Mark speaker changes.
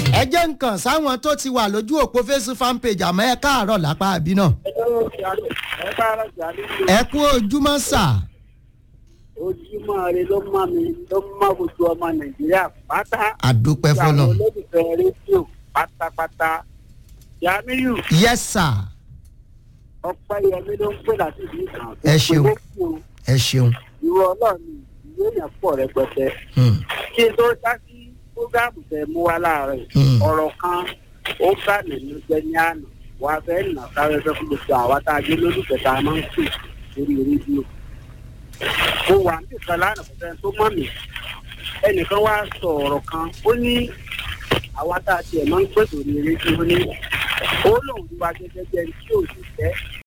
Speaker 1: ẹ jẹ́ nǹkan sáwọn tó ti wà lójú òpó facebook fan page àmọ́ ẹ káàárọ̀ lápá àbí náà. ẹ kú ojúmọ́ sà.
Speaker 2: ojúmọ́ rẹ ló mọ́ mi ló mọ́ gbogbo ọmọ nàìjíríà pátá.
Speaker 1: àdúpẹ́
Speaker 2: àwọn
Speaker 1: fọlọ́.
Speaker 2: olólùfẹ́ rédíò pátápátá. yamiyu
Speaker 1: yes sir
Speaker 2: ọpẹ́ yẹmi ló ń pè láti ìlú kan.
Speaker 1: Ẹ ṣeun. ẹ ṣeun.
Speaker 2: ìwọ ọlọ́run ìwé èèyàn pọ̀ rẹpẹtẹ.
Speaker 1: Hmm.
Speaker 2: kí n tó dá sí fúgàmù tẹ mú wá láàárọ̀ yìí,
Speaker 1: Hmm.
Speaker 2: ọ̀rọ̀ kan ó bá nínú jẹ́ ní àná wà á fẹ́ nà sáré fẹ́ fún gbogbo àwa tá a dé lólùfẹ́ tá a máa ń pè lórí rédíò. mo wà ní ìkan lánàá kò sẹ́ni tó mọ̀ mí ẹnìkan wá sọ ọ̀rọ̀ kan ó ní àwa tá a tiẹ̀ máa ń pè lórí rédíò ní ó lòun wá gẹ́gẹ́ bí ẹni tí ò sì fẹ́